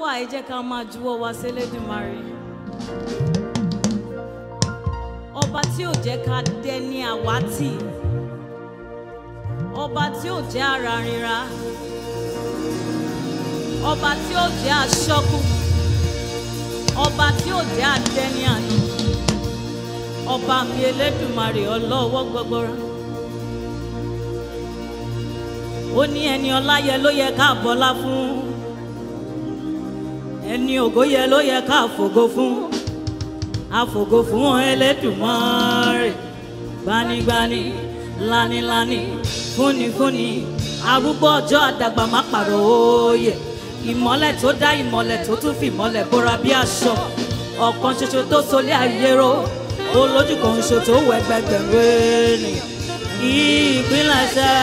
wà ẹ jẹ́ ká máa juwọ́ wa sélédùmarè ọba tí ò jẹ́ ká dẹni àwátì ọba tí ò jẹ́ ara ríra ọba tí ò jẹ́ aṣọ́kù ọba tí ò jẹ́ adẹni àná ọba mi elédùmarè ọlọ́wọ́ gbọgbọrọ ó ní ẹni ọlá yẹ ló yẹ ká bọlá fún ẹni ògo yẹ ló yẹ ká fògo fún àfògo fún Ẹlẹ́dùmarè gbanigbani lanilani fúnifúni arúgbó ọjọ́ àdàgbà má pàrọ̀ òye ìmọ́lẹ̀ tó dá ìmọ́lẹ̀ tó tún fi ìmọ́lẹ̀ bóra bí aṣọ ọ̀kan ṣoṣo tó solé ayé ró olójú kan ṣoṣo tó wọ ẹgbẹgbẹ̀rún ènìyàn ìpínlẹ̀ṣẹ̀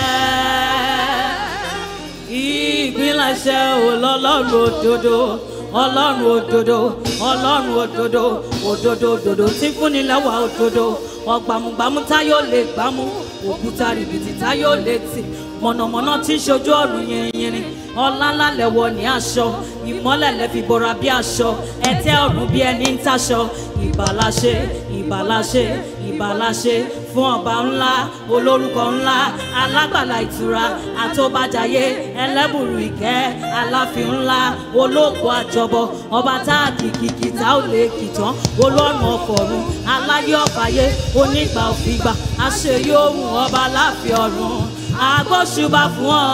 ìpínlẹ̀ṣẹ̀ olọ́lọ́run òdodo ọlọ́run òdodo ọlọ́run òdodo òdodo òdodo tí fúnni lẹ́wà òdodo ọgbàmùgbàmù táyọ̀ lè gbámú òkúta rìbìtì táyọ̀ lè tì mọ̀nàmọ́ná tí ń ṣojú ọ̀run yìnyín ọlá ńlá lẹ̀wọ̀ ní aṣọ ìmọ́lẹ̀ lẹ́fi bora bí aṣọ ẹ̀tẹ́ ọ̀run bí ẹni ń taṣọ ìbàláṣe ìbàláṣe ìbàláṣe fún ọba ńlá olórúkọ ńlá alágbàlá ìtura àtọ́bàjáyé ẹlẹ́bùrú ìkẹ́ aláfin ńlá olóògbé àjọbọ ọba tá a kì kìkì tá ò lè kì tán olọ́run ọ̀fọ̀run aláyé ọ̀fàyé onígbà òfìgbà àṣeyí ohun ọba láàfin ọ̀run agbóṣùbà fún ọ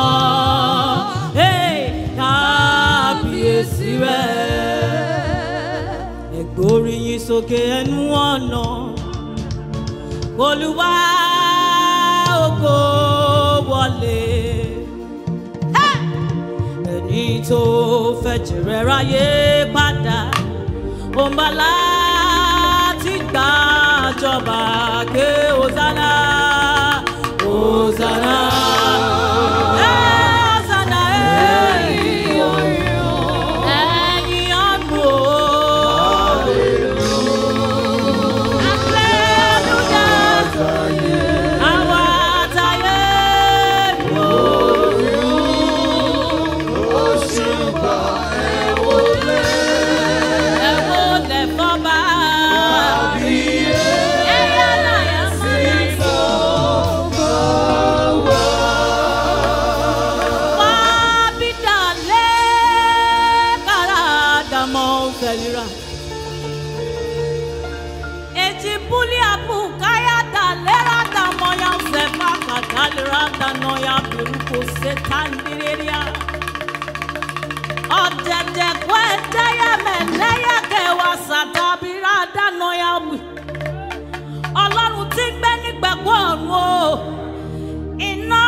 Hey, kábíyèsí rẹ ẹgbóríyìn sókè ẹnu ọ̀nà olúwa ògo wọlé ẹni tó fẹ́ jẹ̀rẹ̀ ráyé padà òǹbà láti gbàjọba ké hosanna hosanna. Eh, hosanna, eh. Ẹ̀yin ọ̀run o. Hallelujah. Àwa àtayé lò. Ẹ wólẹ̀ fọ́ba. Ẹ̀yà láyà Wá bí dalẹ̀ kára dàmọ́ fẹ̀lira. Eti buli apu kaya da lera da moya sepa katalera da noya peruko setandireria. Ọ̀dẹ̀dẹ̀ kọ́ ẹ̀dẹ́yẹ mẹ́lẹ́yẹ kẹwàá sàtàbíra da noya wì. Ọlọ́run tí ń gbé nígbẹ̀kọ́ ọ̀run o. Iná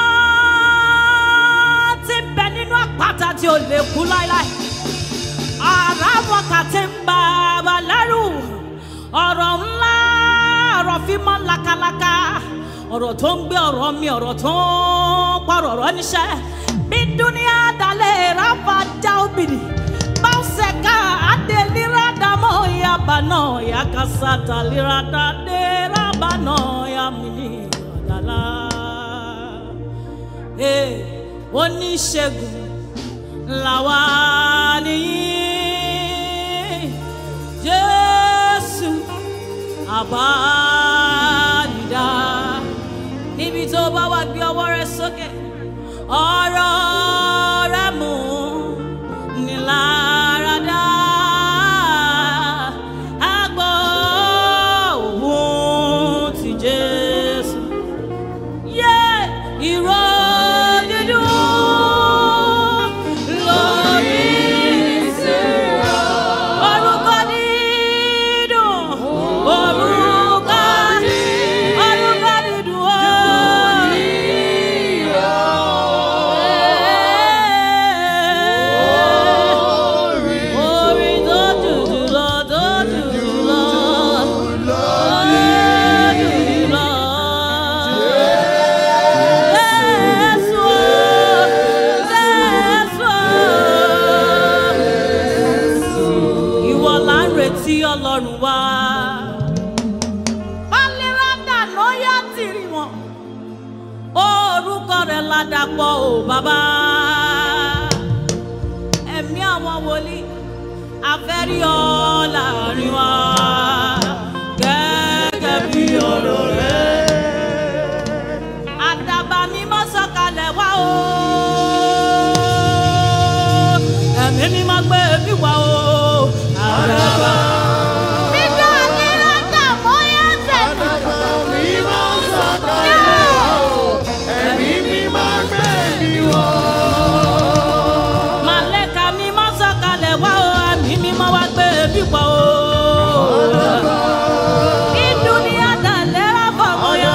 tí ń bẹ nínú àpáta tí ò lè kú láíláí ara wọn kà ti ń bá wa lẹ́rù ọ̀rọ̀ ńlá ọ̀rọ̀ fi mọ́ lakalaka ọ̀rọ̀ tó ń gbé ọ̀rọ̀ mi ọ̀rọ̀ tó ń pọ̀rọ̀ ọ̀rọ̀ níṣẹ́ bí dúníà dalẹ̀ ráfa já obìnrin báwùsẹ̀ ká adélírà dámọ̀ yaba náà yakasa talírà dáadé rábà náà yamini ọ̀dàlá oníṣègùn làwa nìyí jésù àbánidá níbi tó bá wà gbé ọwọ́ rẹ sókè ọ̀rọ̀ rẹ mú ni láradá àgbọ̀ òun ti jésù yé ìró dídùn lórí orúkọ dídùn orúkọ orúkọ dídùn ó. Orin tó dùdù lọ, tó dùdù lọ, tó dùdù lọ. Jésù, Jésù. Ìwọ là ń retí Ọlọ́run wá. Bálẹ́rádà ló yá tìrì wọn. Orúkọ rẹ̀ ládàpọ̀ ò bàbá. ẹ̀mí àwọn wòlíì afẹ́rí ọ láàrin wa gẹ́gẹ́ bí ọ̀rọ̀ rẹ̀. àdàbà mímọ́ sọ̀kalẹ̀ wá o ẹ̀mí mímọ́ gbé mi wá o àdàbà. Nígbà tí lọ́jà bóyá tẹ̀lé. Màlẹ́ka mímọ́ sọ̀kalẹ̀ wá o, ẹ̀mí mímọ́ wá gbé mi wá o. Ìdúnyà dàlẹ́ àfọwọ́ yọ.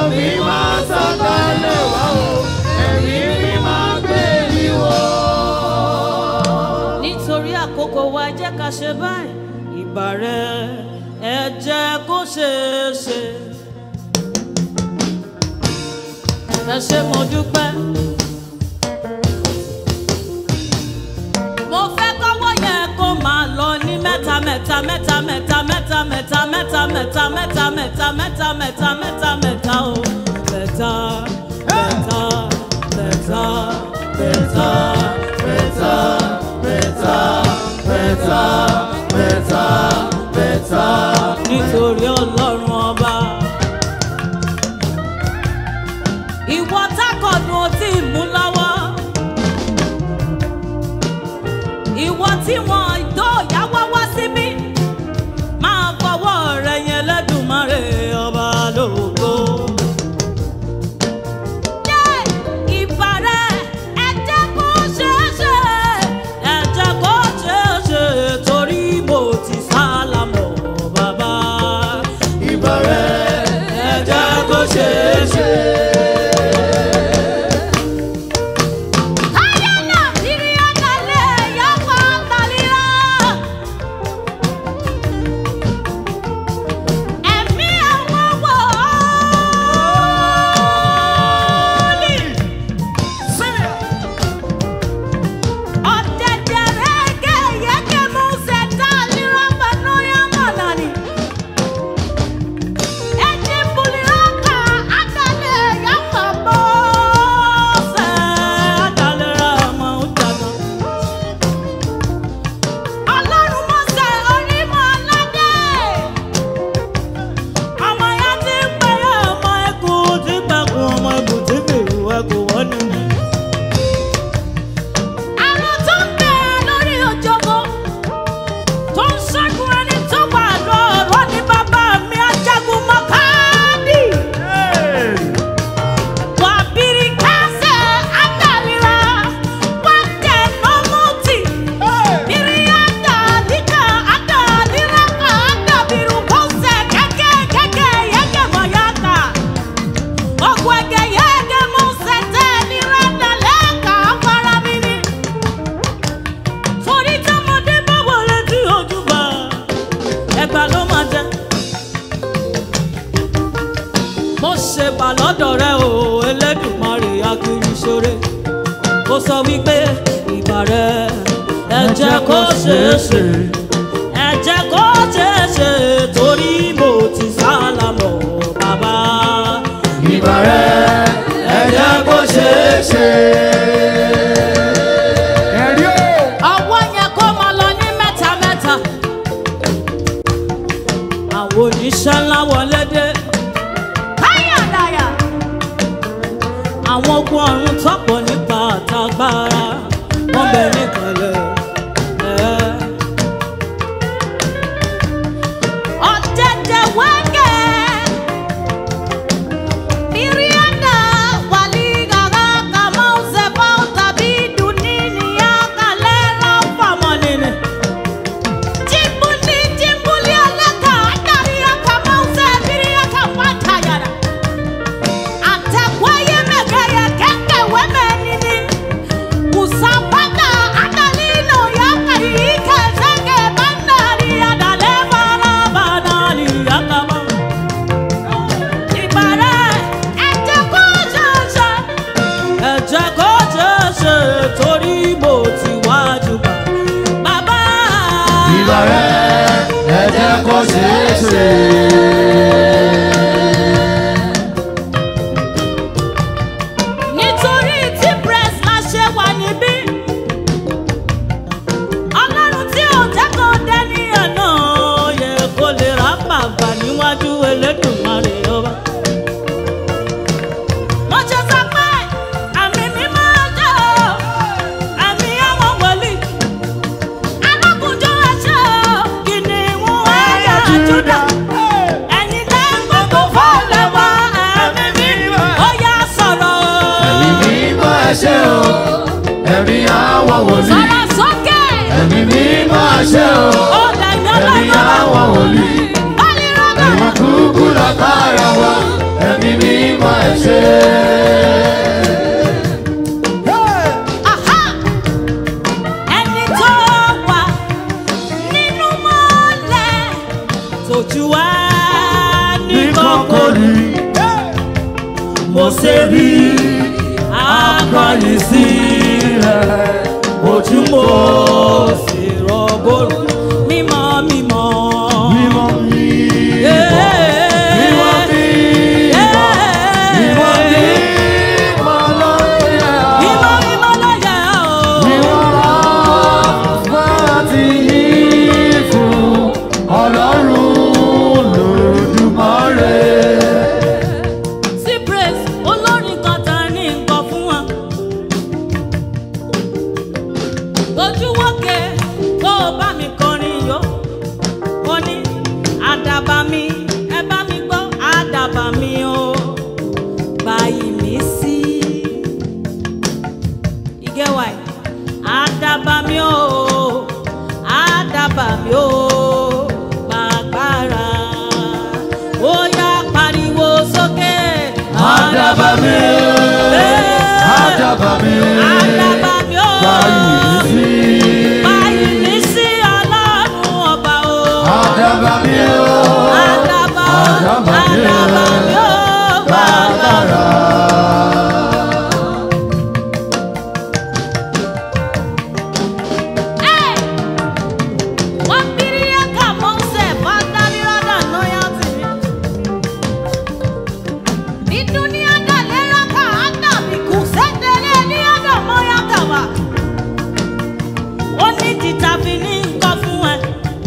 Nítorí àkókò wa ẹ jẹ́ ká ṣe báyìí. Ìbà rẹ̀ ẹ jẹ́ kó ṣeé ṣe. Ẹ ṣé mo dúpẹ́. mo fẹ́ kọ́wọ́ yẹn kó máa lọ ní mẹ́ta mẹ́ta mẹ́ta mẹ́ta mẹ́ta mẹ́ta mẹ́ta mẹ́ta mẹ́ta mẹ́ta mẹ́ta mẹ́ta mẹ́ta mẹ́ta o mẹ́ta mẹ́ta mẹ́ta mẹ́ta mẹ́ta mẹ́ta mẹ́ta mẹ́ta mẹ́ta nítorí ọlọ́run ọba. ìwọ tákọ̀dún ó ti mú lọ́wọ́ ìwọ tí wọn ìdó ìyáwó wá síbí máa fọwọ́ rẹ yẹn lẹ́dùnmọ́rẹ́ ọba lógo. Yé! Ìbà rẹ, ẹ jẹ́ kó ṣeé ṣe, ẹ jẹ́ kó ṣeé ṣe, torí mo ti sálámọ̀ bàbá. Ìbà rẹ, ẹ jẹ́ kó ṣeé ṣe. Ayana Siriana le yapa talira. Ẹ̀mí àwọn wòlíì. Ọ̀dẹ̀dẹ̀ rẹ̀ gẹ̀yẹ́gẹ́ mú ṣẹ̀dá lira pẹ̀lú yamọ̀nàní. Ẹ̀jẹ̀ bulira ka àgàlẹ̀ yapa bọ́. Ọlọ́run Mósè onímọ̀ aládé. Àrùn tó ń bẹ lórí òjòkó. Tó ń ṣẹ́gun ẹni tó wà lọ́rọ̀ ní bàbá mi ajagun mọ́kàdí. Wà bìrì kásẹ̀ àdàlíra. Wà tẹ̀ nọ́mùtì. Bìrì àdàlíkà àdàlíra kà àdàbìrù kọ́sẹ̀ kẹ́kẹ́ kẹ́kẹ́ yẹ́kẹ́ mọ̀ yàtà. Ọ̀gbọ̀n ẹ̀gẹ̀ yẹ́gẹ́ mú sẹ́tẹ̀ ní rẹ́dàlẹ́ kà á fara mi ni. Torí tọmọdé bá wọlé tí ojú bá ẹgbàá ló máa jẹ. Mo ṣe bà lọ́dọ̀ rẹ o, Elédùmarè akiri ṣoore. Ó sọ wípé ìbà rẹ ẹ jẹ́ kó ṣeé ṣe. Ẹ jẹ́ kó ṣeé ṣe torí mo ti sálámọ̀ bàbá. Ìbà rẹ̀ ẹ jẹ́ kó ṣeé ṣe. Ẹ̀rí o. Ọwọ́ yẹn kó máa lọ ní mẹ́ta mẹ́ta. Àwọn oníṣẹ́ ńlá wọlé dé. Káyàdáyà. àwọn ogun ọ̀run tọ́pọ̀ nípa àtagbára wọ́n bẹ níkànlẹ̀. ẹ̀. Ọ̀dẹ̀dẹ̀ wẹ́gẹ̀. Miriana wàlígàrà kàmọ́ ṣẹ̀fọ́ tàbí dùnínì àkàlẹ́ fàmọ́ nínú. Jimbuli jimbuli alaka adari akama use biri akama tayara. Atakwaye megaya kenge weme nini. Musapata adalino yakari ike zenge bandari adale bara Bánálì àkàmọ́. ibare ẹjẹ kó ṣoṣo. ẹ jẹ́ kó ṣeé ṣe torí mo ti wájú bá. bàbá. Ìbà rẹ̀ ẹ jẹ́ kó ṣeé ṣe. nítorí tí press la ṣe wà níbí. wòlíì. sọ̀rọ̀ sókè. Ẹ̀mí mímọ́ àṣẹ o. ó dàgbà Ẹ̀mí àwọn wòlíì. bọ́ọ̀lì rọ́gà. Ìwọ̀n kúkú lágbára wa. Ẹ̀mí mímọ́ ẹ̀ṣẹ̀. Aha! ẹni tó wà nínú mọ́lẹ̀ tójú wá ní Ní kọ́kọ́ kọ́kọ́rí. mo ṣe rí akọni sí rẹ̀. ojú mo sì rọgbòrò mímọ́ mímọ́. Mímọ́ mímọ́. Yeah. Mímọ́ mímọ́. Yeah. Mímọ́ mímọ́ lóye. mímọ́ mímọ́ ló yẹ ọ́. Mímọ́ láti yìn fún Ọlọ́run Olódùmarè. sí praise olórin kan tá a ní nǹkan fún wa. ojúwọ́kẹ́ kó o bá mi kọrin yó. mo ní àdàbà mi ẹ bá mi gbọ́ àdàbà mi o. báyìí mi sí. ìgẹ́wà ẹ̀ àdàbà mi o. àdàbà mi o. gbàgbára. ó yá pariwo sókè. Àdàbà mi, àdàbà mi, àdàbà mi o. báyìí sí. báyìí mi sí ọlọ́run ọba o. Àdàbà mi o, àdàbà Àdàbà mi o. àdàbà mi o. bàbàrà. Hey! Wambiriaka Mose Vandalirada Noyatimi. Di dunia da leraka anda biku sendele liada moyatama. ó ní títà fi ní nǹkan fún ẹ.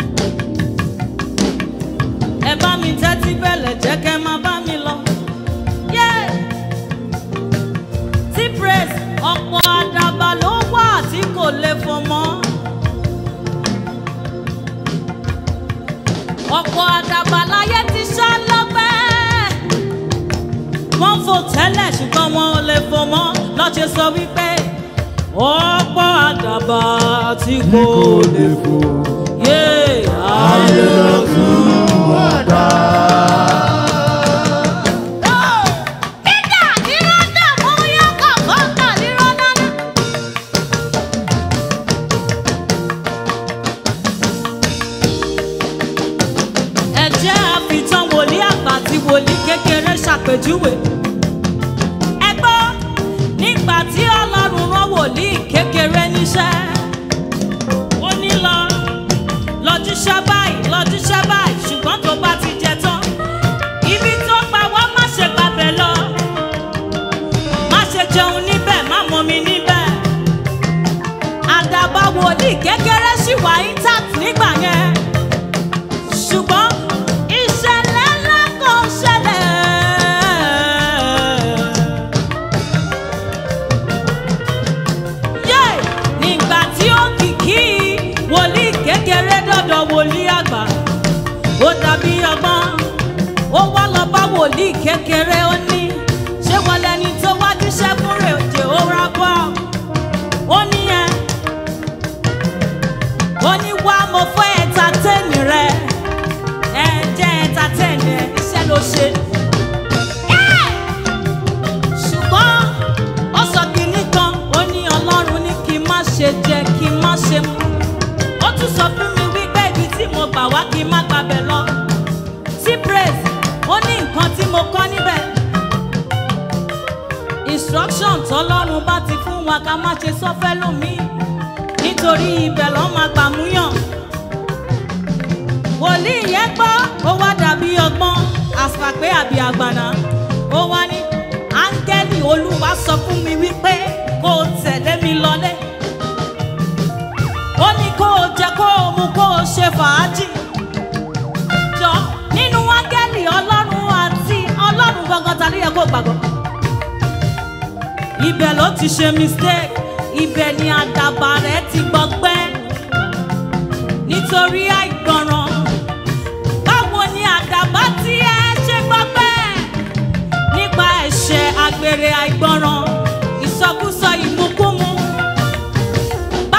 ẹ bá mi tẹ́tí bẹ̀lẹ̀ jẹ́ kẹ́ máa bá mi lọ. Yeah. tí praise ọ̀pọ̀ àdàbà ló wà tí kò lè fò mọ́. ọ̀pọ̀ àdàbà láyé ti ṣá lọ́gbẹ́. wọ́n fò tẹ́lẹ̀ ṣùgbọ́n wọn ò lè fò mọ́ lọ́jọ́ sọ wípé ọ̀pọ̀ àdàbà tí kò lè fò. yé ayé Wàdà. Ida lirada moyaka vandalirada. ẹ jẹ́ àfitán wòlíì àgbà àti wòlíì kékeré ṣàpèjúwe. ẹ gbọ́ nígbà tí ọlọ́run rán wòlíì kékeré níṣẹ́. ó ní lọ lọ jíṣẹ́ báyìí lọ jíṣẹ́ báyìí ṣùgbọ́n tó bá ti jẹ tán. ibi tó pa wá má ṣe gbàbẹ̀ lọ. má ṣe jẹun níbẹ̀ má mọmi níbẹ̀. àdàbà wòlíì kékeré ṣì wà intact nígbà yẹn ṣùgbọ́n ìṣẹ̀lẹ̀ ńlá kan ṣẹlẹ̀. Yé! nígbà tí ó kìkì wòlíì kékeré dọ́dọ̀ wòlíì àgbà ó dàbí ọgbọ́n ó wá lọ bá wòlíì kékeré ó ní ṣé wọ́n lẹni tó wá jíṣẹ́ fún rè òjò ó rà bọ́ ó ní ẹ ó ní wá mo fẹ́ ẹ̀ńtátẹ́ẹ̀nì rẹ ẹ jẹ́ ẹ̀ńtátẹ́ẹ̀nì ẹ iṣẹ́ ló ṣe. Yeah! ṣùgbọ́n ó sọ kínní kan ó ní ọlọ́run ní kí n má ṣe jẹ kí n má ṣe mu ó tún sọ fún mi wípé ibi tí mo gbà wá kí n má gbàbẹ̀ lọ sí praise ó ní nǹkan tí mo kọ́ níbẹ̀ instruction tọ́lọ́run bá ti fún wa ká má ṣe sọ́fẹ́ lómi nítorí ibẹ̀ lọ́ máa gbàmúyàn wòlíì yẹn gbọ́ ó wá dàbí ọgbọ́n àṣàpé àbí àgbàná ó wá ní áńgẹ́lì olúwa sọ fún mi wípé kó o tẹ̀lé mi lọlé ó ní kó o jẹ kó o mu kó o ṣe fàájì jọ nínú áńgẹ́lì ọlọ́run àti ọlọ́run gangan ta ló yẹ kó o gbàgbọ́ ibẹ̀ ló ti ṣe mistake ibẹ̀ ni àdàbà rẹ̀ ti gbọgbẹ́ nítorí àìgbọràn báwo ni àdàbà tí ẹ ṣe gbọgbẹ́ nípa ẹ̀ṣẹ̀ àgbèrè àìgbọràn ìsọkúsọ ìmúkúmu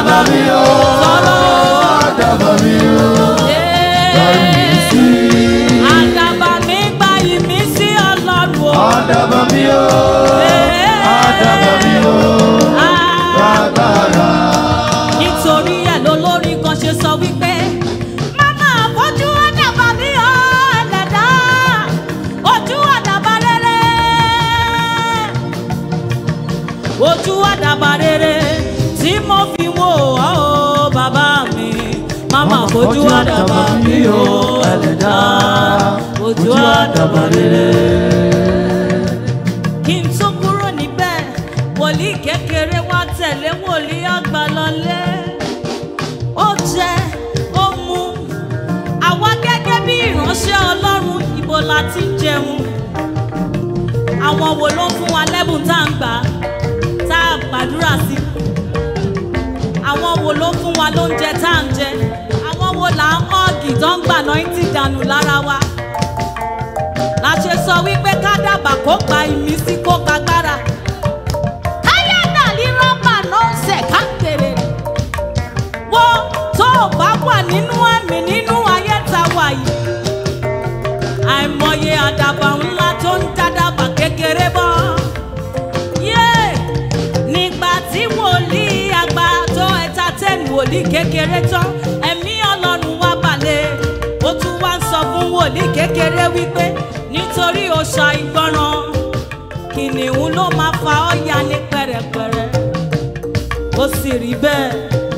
Àdàbà mi o, sọ̀rọ̀ àdàbà mi o, báyìí sí. àdàbà mi gba ìmísí ọlọ́run o. Àdàbà mi o, àdàbà mi o, agbára. nítorí ẹ̀ lolórí kan ṣe sọ wípé máma fojú àdàbà mi ò ẹlẹ́dá ojú àdàbà rere ojú àdàbà rere tí mo fi wò ọ́ o bàbá mi máma fojú àdàbà mi ò ẹlẹ́dá ojú àdàbà rere kí n tó kúrò níbẹ̀ wòlíì kékeré wá tẹ̀lé wòlíì àgbà lọlé ó jẹ ó mu àwa gẹ́gẹ́ bí ìránṣẹ́ ọlọ́run ibo la ti ń jẹun àwọn wo ló ń fún wa lẹ́bùn tá à ń gbà tá a gbàdúrà sí àwọn wo ló ń fún wa lóúnjẹ tá à ń jẹ àwọn wo là ń ọ́ọ̀gì tó ń gbà náà ń ti dànù lára wa la ṣe sọ wípé ká dàbà kó gba ìmísí kó gbàgbára. káyọ̀dà ní rọ́bà náà ń sẹ̀ ká tèrè. wo tó o bá wà nínú ẹ̀mí nínú ayé ta wà yìí. àìmọye àdàbà ńlá tó ń dàdàbà kékeré bọ́. yé nígbà tí wòlíì àgbà tó ẹ̀ta tẹ́nu wòlíì kékeré tán ẹ̀mí ọlọ́run wá balẹ̀ ó tún wá ń sọ fún wòlíì kékeré wípé nítorí o ṣàìgbọràn kìnìún ló máa fa ọ́ ya ní pẹ̀rẹ̀pẹ̀rẹ̀ ó sì rí bẹ́ẹ̀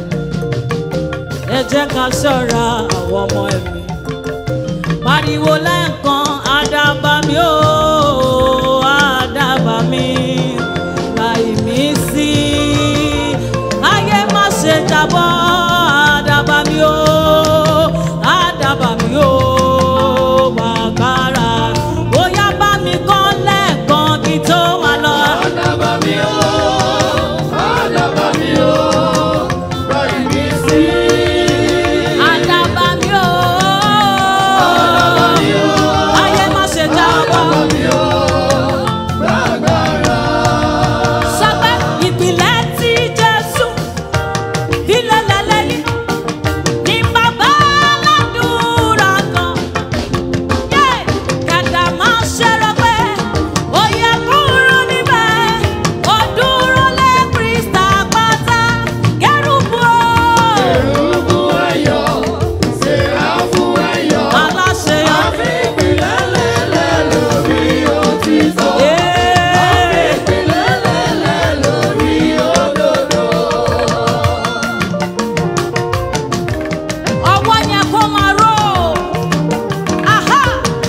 ẹ jẹ́ ká ṣọ́ra àwọn ọmọ ẹ̀mí pariwo lẹ́ẹ̀kan àdàbà mi ó àdàbà mi gba ìmísí ayé má ṣe jábọ́ àdàbà mi ó àdàbà mi ó wàkàrà bóyá bá mi kọ́ lẹ́ẹ̀kan kí tó máa lọ. Àdàbà mi o, àdàbà mi o, báyìí sí. àdàbà mi ó Àdàbà mi o, ayé má ṣe jábọ́. àdàbà mi o, agbára. Sọ́pẹ́ ìpìlẹ̀ tí Jésù ilẹ̀ lẹ́lẹ́yìn ní bàbá aládùúrà kan. Yé kàdà máa ṣẹ́rọ pé ó yẹ kúrò níbẹ̀. Ó dúró lé Krista pátá kẹ́rùbù o. Èrúbù ẹ̀yọ̀, sèráfù ẹ̀yọ̀, Aláṣẹ àfipìlẹ̀ lẹ́lẹ̀ lórí òtítọ́. Yé. Àfipìlẹ̀ lẹ́lẹ̀ lórí òdodo. ọwọ́ yẹn kó máa ró aha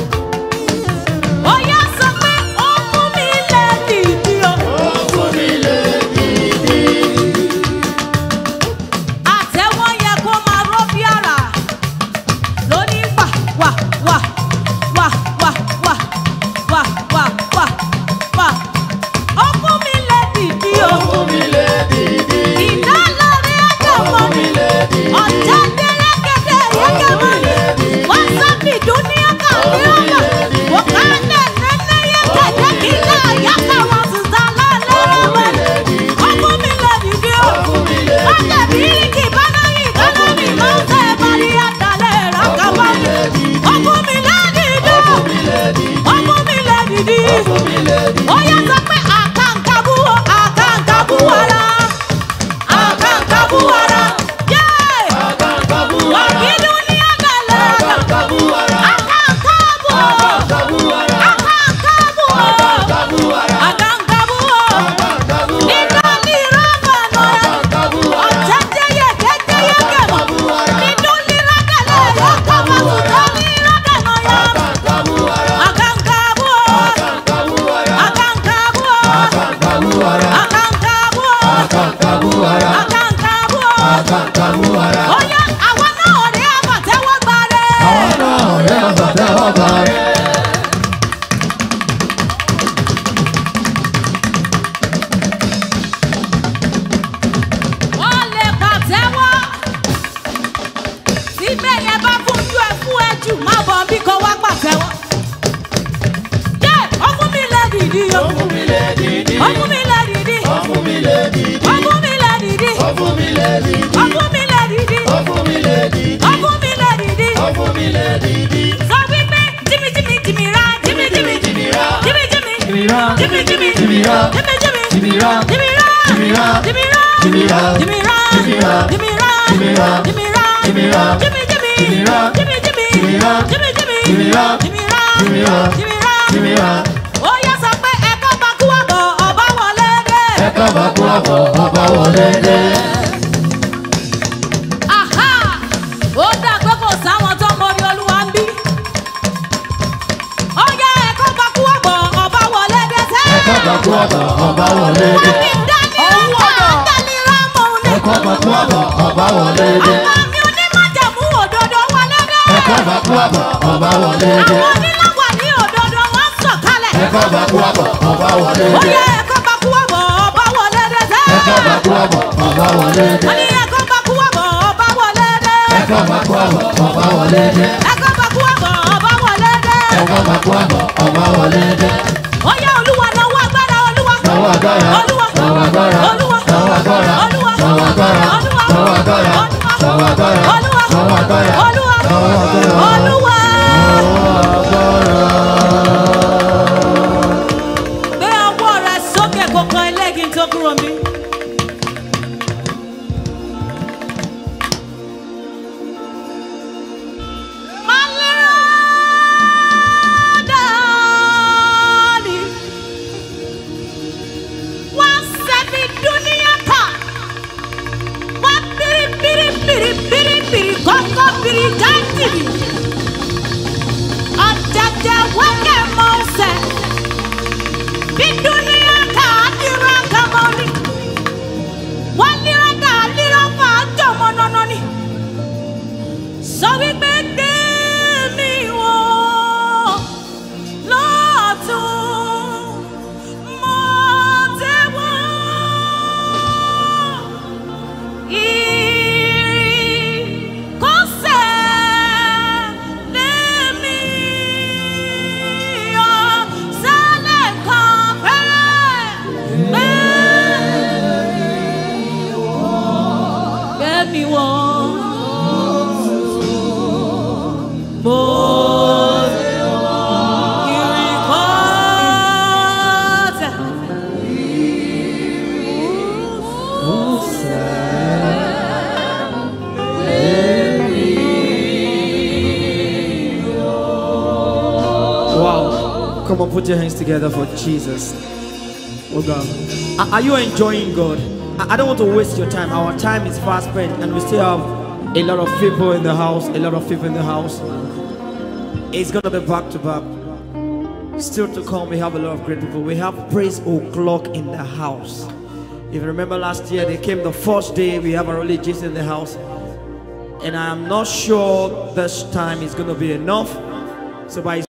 ó yá sọ pé ó mú mi lè dìdí o Ó fún mi lè dìdí. àtẹ̀wọ́ yẹn kó máa ró bí àrà lóní wà wà wà wà wà wà wà wà wà wà ó mú mi lè dìdí o Ó fún mi lè dìdí. ìdá lórí ẹ̀jẹ̀ mọ́ ni ọ̀jẹ̀ dẹ́rẹ́gẹ́dẹ́ yẹ́gẹ́ mọ́ ni wọ́n sábì dúníà kàlí ọ̀nà wọ́n ká lẹ̀ nẹ́nẹ́ yẹ kẹ̀kẹ́ kí náà yàtọ̀ wọn sì sá lálẹ́ rẹ̀ ọkùn mi lè dìde o wọ́n tẹ̀ bíríkì bánáyì kánábì máa ń tẹ̀ parí àdàlẹ̀ rákàbọ̀ ọkùn mi lè dìde o ọkùn mi lè dìde ó yẹ sọ pé àkàǹkàbù o àkàǹkàbù ara àkàǹkàbù ara yé Àkàǹkàbù wà ara. kí dúníà kàlẹ́ Àkàǹkàbù ara. àkàǹkàbù o Àkàǹkàbù ara. àkàǹkàbù o Àkàǹkàbù ara. àkàǹkàbù o Àkàǹkàbù ara. nígbà ní ìrọ̀gbọ̀nà Àkàǹkàbù ara. ọ̀jẹ̀jẹ̀yẹ kékeré kẹ̀mọ́ Àkàǹkàbù ara. nínú lírákẹ̀lẹ̀ yọ kọ́mọ sùtọ́ ní ìrọ̀gbọ̀nà yọ Àkàǹkàbù ara. àkàǹkàbù o Àkàǹkàbù ara. àkàǹkàbù o Àkàǹkàbù ara. àkàǹkàbù o Àkàǹkàbù ara. àkàǹkàbù o. Àkàǹkàbù ara. ó yá àwa náà rí àbàtẹ́wọ́ gbàre. Àwọn náà ọ̀rẹ́ àbàtà ọba rẹ̀. wọ́n lè pàtẹ́wọ́. síbẹ̀ yẹn bá fúnjú ẹ fún ẹ jù má bọ̀ bí kò wá pàtẹ́wọ́. yé ọkùn mi lè dìdí o. Ó fún mi lè dìdí. ọkùn mi lè dìdí. Ó fún mi lè dìdí. ọkùn mi lè dìdí. Ó fún mi lè dìdí. Ó fún mi lè dìdí. Ó fún mi lè dìdí. Ó fún mi lè dìdí. Ó fún mi lè dìdí. Sọ wípé jimmy jimmy jimmy ra jimmy jimmy Jimmy ra. jimmy jimmy Jimmy ra. jimmy jimmy Jimmy ra. jimmy jimmy Jimmy ra. jimmy ra Jimmy ra. jimmy ra Jimmy ra. jimmy ra Jimmy ra. jimmy ra Jimmy ra. jimmy ra Jimmy ra. jimmy jimmy Jimmy ra. jimmy jimmy Jimmy ra. jimmy jimmy Jimmy ra. jimmy ra Jimmy ra. jimmy ra Jimmy ra. ó yá sọ pé ẹ̀kọ́ bá kú àbọ̀ ọba wọlé dé. Ẹ kábà kú àbọ̀ ọba wọlé dé. Aha! ó dà pé kò sáwọn tó mọrí olúwa ń bí. ó yá ẹ̀kọ́ bá kú àbọ̀ ọba wọlé dé sẹ́. Ẹ kábà kú àbọ̀ ọba wọlé dé. wọ́n ní dání ọ̀tá dání rámọ̀ ní. Ẹ kábà kú àbọ̀ ọba wọlé dé. àwọn mi onímọ̀jẹ̀mú òdodo wọlé dé. Ẹ kábà kú àbọ̀ ọba wọlé dé. àwọn onílọ́wọ̀ ní òdodo wọ́n sọ̀kalẹ̀. Ẹ kábà kú àbọ̀ ọba wọlé ó dé. yá ẹ̀kọ́ bá kú àbọ̀ ọba wọlé dé sẹ́. Ẹ kábà kú àbọ̀ ọba wọlé dé. wọ́n ní ẹ̀kọ́ bá kú àbọ̀ ọba wọlé dé. Ẹ kábà kú àbọ̀ ọba wọlé dé. ẹ̀kọ́ bá kú àbọ̀ ọba wọlé dé. Ẹ kábà kú àbọ̀ ọba wọlé dé. ó yá olúwa náwó agbára olúwa. Náwó agbára. olúwa Náwó agbára. olúwa Náwó agbára. olúwa Náwó agbára. olúwa Náwó agbára. Náwó agbára. olúwa Náwó agbára. olúwa Náwó agbára. olúwa. gbé ọwọ́ rẹ sókè kókó ẹlẹ́gìn tó kúrò mí. Maladani. Wasabi dunia ka. Wa biri biri biri biri biri koko biri jantiri. Ajaja wake mose. Bi dunia ka adira kamoni. Walira da alira fa jomo nononi. Sọ wípé gbé mi wọ̀ lọ́tún mo tẹ́wọ́ ìrìnkọ́sẹ̀ lèmi ọ̀ sálẹ̀ kan pẹ́rẹ́ gbé gbé mi wọ̀ mo ìrìnkọ́sẹ̀. Wow. Come on, put your hands together for Jesus. Oh God. Are- Are you enjoying God? I I don't want to waste your time. Our time is fast spent, and we still have a lot of people in the house. A lot of people in the house. It's gonna be back to back. Still to come, we have a lot of great people. We have Praise O'Clock in the house. If you remember last year, they came the first day. We have our religious in the house. And I'm not sure this time is gonna be enough. So by